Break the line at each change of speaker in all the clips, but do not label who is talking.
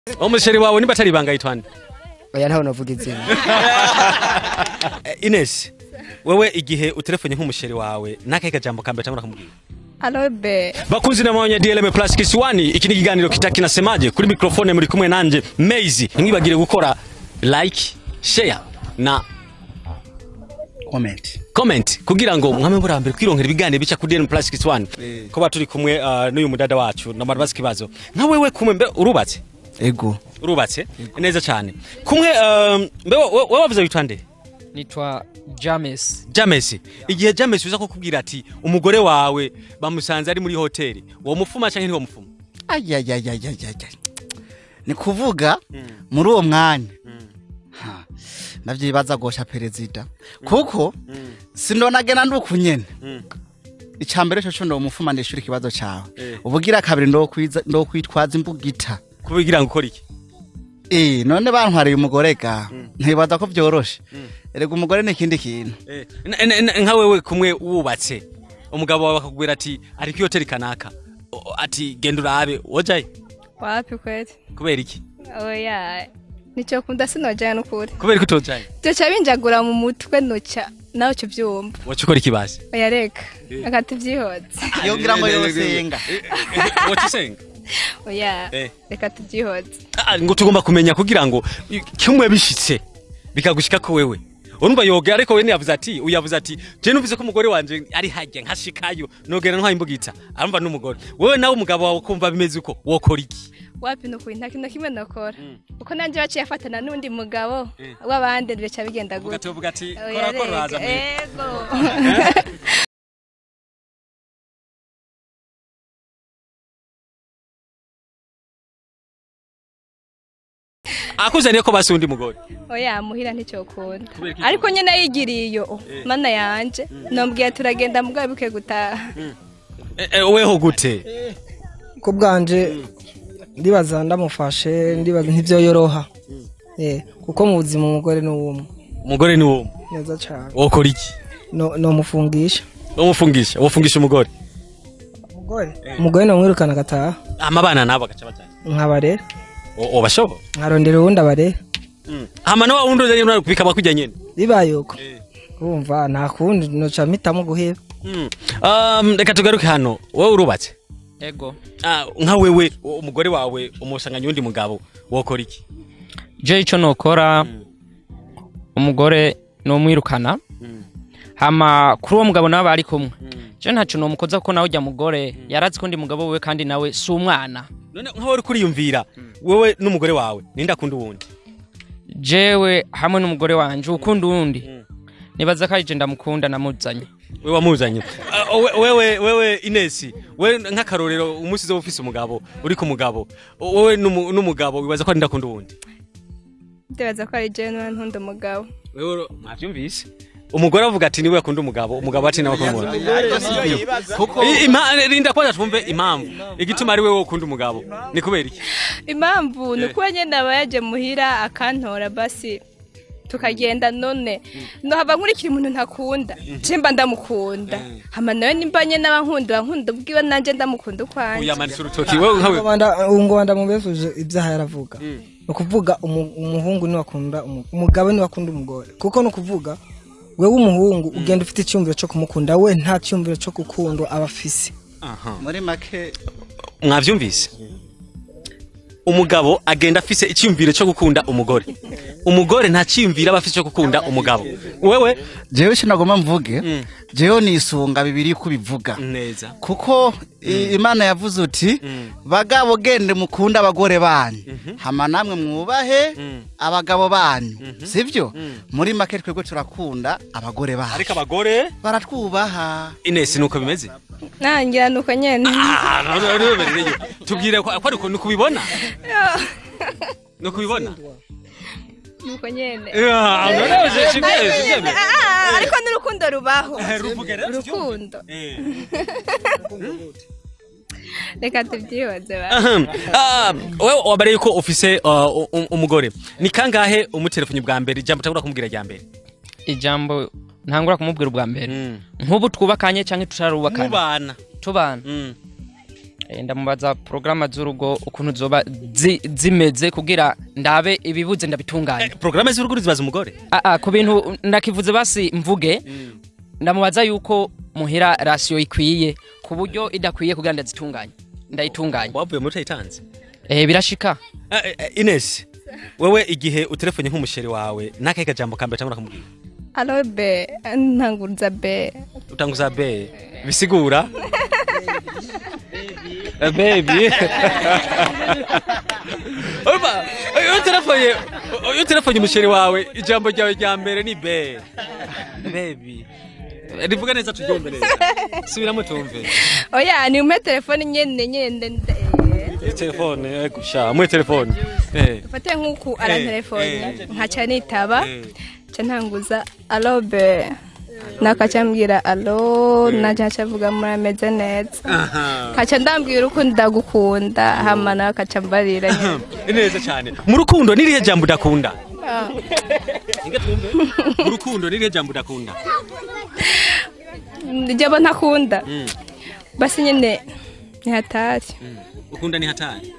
umusheri wawe niba atari ibanga yitwande
oya ntawe navuga izina
Eh, Ines wewe igihe utelefone nk'umusheri wawe nakahe kajambo kambere cyangwa ukamubwira
alobe
bakunzi na maonya DLM Plus Kisiwani iki ni kiganiro kita kinasemaje kuri microphone muri kumwe nanje Maze ntimwibagire gukora like share na
comment
comment kugira ngo mwame burambere kwironkera ibiganiro bica kuri DLM Plus Kisiwani ko turi kumwe uh, n'uyu mudada wacu na marbazi kibazo nka wewe kumwe mbe urubatse
ego
urubatse neza cyane kumwe um, mbe wewe wavuze witwande
nitwa james
James igihe James uza kukubwira ati umugore wawe bamusanze ari muri hoteli wo mufuma cyangwa ntiwo mufuma
ayayayayayaya ni kuvuga muri uwo mwanya Ha, ndavyibaza gosha perezida kuko sindonagena nduku nyene icambere coco ndomufuma ndishura ikibazo cawe
Eh.
ubugira kabiri ndokwiza- ndokwitwaza imbugita
kubigira ngo ukore iki
Eh, none bantwariye umugore ga ntibaza ko vyoroshe erega umugore ni ikindi kintu
Eh, n- n- n- nka wewe kumwe wubatse umugabo wawe akakubwira ati ari kuri hoteli kanaka O- ati genda urabe wojaye
wapi kweli
kubera iki
oya nicyo kunda sinojaya n'ukuri
kubera ko utojaye
byoca binjagura mu mutwe noca nawe cyo byumva
waca ukora iki basi
oya reka reka tubyihotse
yogira ngo yosenga
waca usenga
oya
Eh.
reka tubyihotse
Ah, ngo tugomba kumenya kugira ngo i- kimwe bishitse bikagushika ko wewe urumva yoga ariko we ntiyavuze ati uyavuze ati je numvise ko umugore wanje ari hajya nkashikayo nogera ntwaye imbugita arumva n'umugore wewe nawe umugabo wawe kumva bimeze uko wokora iki
wapi n'ukuri nta kintu na kimwe nakora kuko nanjye baciye afatana n'undi mugabo w'abandi bica bigenda
uvuga ati
gutya
uvuga ati
Oya,
kora kora uraza
reka.
mwe
ego
akuzaniye ko basi undi mugore
oya muhira nticyokunda
Kubera iki
ariko nyine yigiriye iyo mana yanje nambwiye turagenda mugabo buke gutaha
Eh, eh, weho gute
ku bwanje ndibaza ndamufashe ndibaza ntibyo yoroha Eh, kuko mu buzima umugore ni uwumwe
umugore ni wowe
neza cyane
wokora iki
no nomufungisha
umufungisha wofungisha umugore
umugore umugore nomwirukana agataha
amabana nabo agaca bajyana
nkabarera
ubashobora
nkarondera uwundi abarera
hama nawe wundi ujanye nawe bikaba kujya nyene
bibaye uko urumva nta kundi noca mpitamo guheba
Mm. Um, reka tugaruke hano wowe urubatse
ego
Ah, nka wewe u- umugore wawe umusanganya undi mugabo wokora iki
je ico nokora umugore nomwirukana hama kuri uwo mugabo nawe bari kumwe je ntaco nomukoza kuko nawe urya mugore yarazi ko ndi mugabo wiwe kandi nawe si umwana
none nka wari kuriyumvira wewe n'umugore wawe ninde akunda uwundi
jewe hamwe n'umugore wanje ukunda uwundi nibaza ko arije ndamukunda namuzanye
wewe wamuzanye Ah, we- wewe wewe Inesi we nk'akarorero umunsi zo ufise umugabo uri ku mugabo wowe n'umu- n'umugabo wibaza ko ari ndakunda uwundi
ndibaza ko ari jewe niwe nkunda umugabo
wewe mwavyumvise umugore avuga ati niwe akunda umugabo umugabo ati nawe akunda
kuko
I- ima- rinda kwanza twumve impamvu igituma ari wewe ukunda umugabo ni kubera iki
impamvu ni uko nyine aba yaje muhira akantora basi tukagenda none nohava nkurikira umuntu ntakunda je mba ndamukunda hama nawe nimba nyene abankunda bankunda ubwiwe nanje ndamukunda ukwanje
uyamanitse urutoki wewe nkawe
ngo wanda mubefuje ibyaha yaravuga ni ukuvuga umu- umuhungu niwe akunda umu- umugabo niwe akunda umugore kuko ni ukuvuga wewe umuhungu ugenda ufite icyumviro cyo kumukunda we nta cyumviro cyo gukundwa aba afise
aha
muri make
mwavyumvise umugabo agenda afise icyumviro cyo gukunda umugore umugore nta cyiyumviro aba afise cyo gukunda umugabo wewe
jewe sinagomba mvuge jewe nisunga bibiri ko bivuga
neza
kuko i- imana yavuze uti bagabo gende mukunda abagore banyu hama namwe mwubahe abagabo banyu sivyo muri make twebwe turakunda abagore bacu
ariko abagore
baratwubaha
Ines nuko bimeze
nangira nuko nyene
ah rebereyo tubwire ko ko ariko nuko ubibona nuko ubibona
nuko nyene
Ah, none je shimye shimye
Ah, ariko n'urukundo rubaho
ruvuge rero
urukundo
eh
reka tubyihoze ba
Ahem. Ah, wewe wabareye ko ufise uh, u- umugore ni kangahe umutelefoni bwa mbere ijambo utagura kumubwira rya mbere
ijambo ntangura kumubwira ubwa mbere
Mm.
nk'ubu twubakanye canke tutarubakanye
mubana
tubana
Mm.
Eh, ndamubaza porogaramu z'urugo ukuntu zoba zi- zimeze kugira ndabe ibibuze ndabitunganye
porogaramu z'urugo zibaza umugore
Ah, ah, ku bintu ndakivuze basi mvuge ndamubaza yuko muhira rasiyo ikwiye ku buryo idakwiye kugira ndazitunganye ndayitunganye
wavuye muri utayitanze
eh, birashika
Ah, eh, eh, Ines wewe igihe utelefone nk'umusheri wawe n'akahe kajambo ka mbere cyangwa ukamubwira
alo be ntanguriza be
utanguza be bisigura Eh, baby Urumva, iyo telefone iyo telefone umusheri wawe ijambo ryawe rya mbere ni be baby Eh, rivuga neza turyumve neza subiramo tumve
oya ni umpe telefone nyene nyene nda-
Iyi telefone eh, gusha muhe telefone eh
fate nk'uku
Eh,
arantelefone
eh.
nkaca nitaba
Eh.
ca ntanguza alo be nakaca mbwira alo naca nca avuga murameze neza
aha
kaca ndambwira uko ndagukunda hama nawe akaca mbarira nyene
ni neza cyane mu rukundo ni irihe jambo udakunda
Ah.
Inga twumve mu rukundo ni irihe jambo udakunda
njyewe ntakunda basi nyine ntihatari
ukunda ni hatari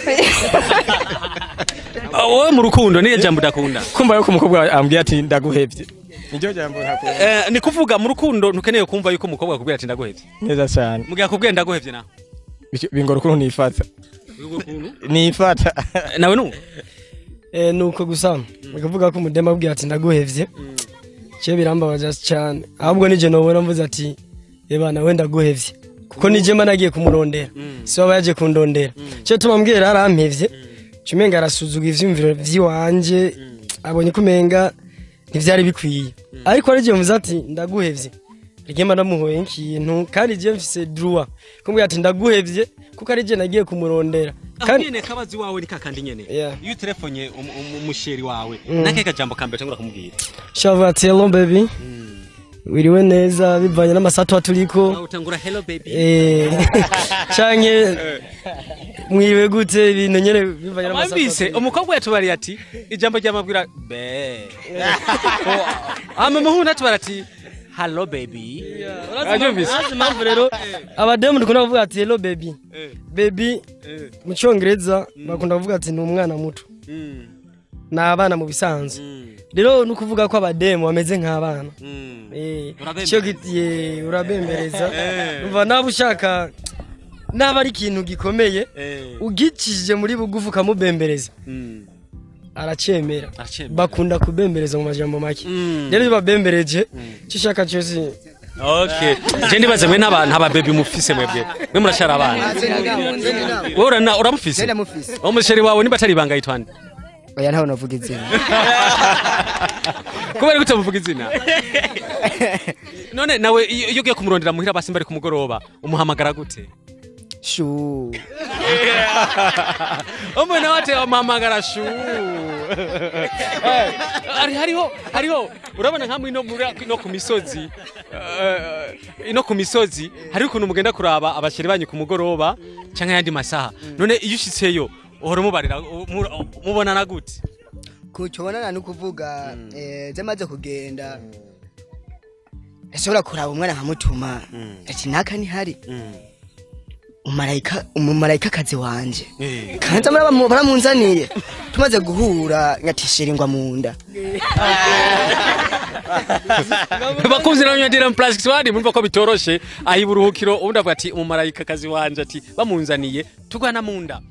Ah, wowe mu rukundo ni irihe jambo udakunda
kumva yuko umukobwa ambwiye ati ndaguhebye niryo jambo ntakunda
Eh, ni kuvuga mu rukundo ntukeneye kumva yuko umukobwa akubwira ati ndaguhevye
neza cyane
mugihe akubwiye ndaguhevye nawe
Bityo bingora ukuntu nifata nifata
nawe nu
Eh, nuko gusa bakavuga ko umudema abwira ati ndaguhevye cyo birambabaza cyane ahubwo nije nobona mvuze ati reba nawe ndaguhevye kuko nije mba nagiye kumurondera si waba yaje kundondera cyo tuma mbwira arampevye cyo umenga arasuzuga ivyumviro vyiwanje abonye ko umenga ntivyari bikwiye ariko ari je mvuze ati ndaguhevye rigema ndamuhoye nk'ikintu kandi je mfise droit kumbwira ati ndaguhevye kuko ari je nagiye kumurondera
kandi nyene kabazi wawe ni kakandi nyene
Yeah.
iyo telefonye um- um- umusheri wawe nakahe kajambo ka mbere cyangwa kumubwira
shavuga ati hello baby wiriwe neza bivanye n'amasato turiko
utangura hello baby
eh canke mwiriwe gute ibintu nyene bivanye n'amasato
wambise umukobwa yatubariye ati ijambo ryamabwira be hama umuhungu atubara ati hello baby Urabyumvise?
Urazi impamvu rero abademu dukunda kuvuga ati hello baby
Eh,
baby
eh,
mu cyongereza bakunda kuvuga ati ni umwana muto
mm,
ni abana mu bisanzwe
mm,
rero ni ukuvuga ko abademu bameze nk'abana
mm.
Eh,
Urabembereza.
cyo giti- ye, urabembereza
Eh.
umva naba ushaka naba ari ikintu gikomeye
Eh,
ugikije muri bugufi ukamubembereza
mm,
aracemera
aracemera.
bakunda kubembereza mu majambo make
Mm.
rero iyo babembereje icyo ushaka cyose
okay je ndibaze mwe n'abantu aba baby mufise mwebwe mwe murashara abana wowe urana uramufise
Genda mufise.
umusheri wawe niba atari ibanga yitwa nde
oya ntawe navuga izina
kubera gute muvuga izina none nawe iyo iyo ugiye kumurondera muhira basi mbari ku mugoroba umuhamagara gute
shu
umwe nawe ati umuhamagara shu Eh, hari hariho hariho urabona nkamwe ino muri- ino ku misozi eh, ino ku misozi hari ukuntu mugenda kuraba abasheri banyu ku mugoroba cyangwa ayandi masaha none iyo ushitseyo uhora umubarira mu- mubonana gute
kucobonana ni ukuvuga eh, zamaze kugenda ndashobora kuraba umwana nkamutuma ati naka ntihari umumarayika umumarayikakazi wanje
Eh.
kanza muraba- baramunzaniye tumaze guhura ngatishira mu nda
bakunzi na nyadira plastic swadi mumva ko bitoroshe ahi buruhukiro ubundi avuga ati umumarayika kazi wanje ati bamunzaniye tugwana munda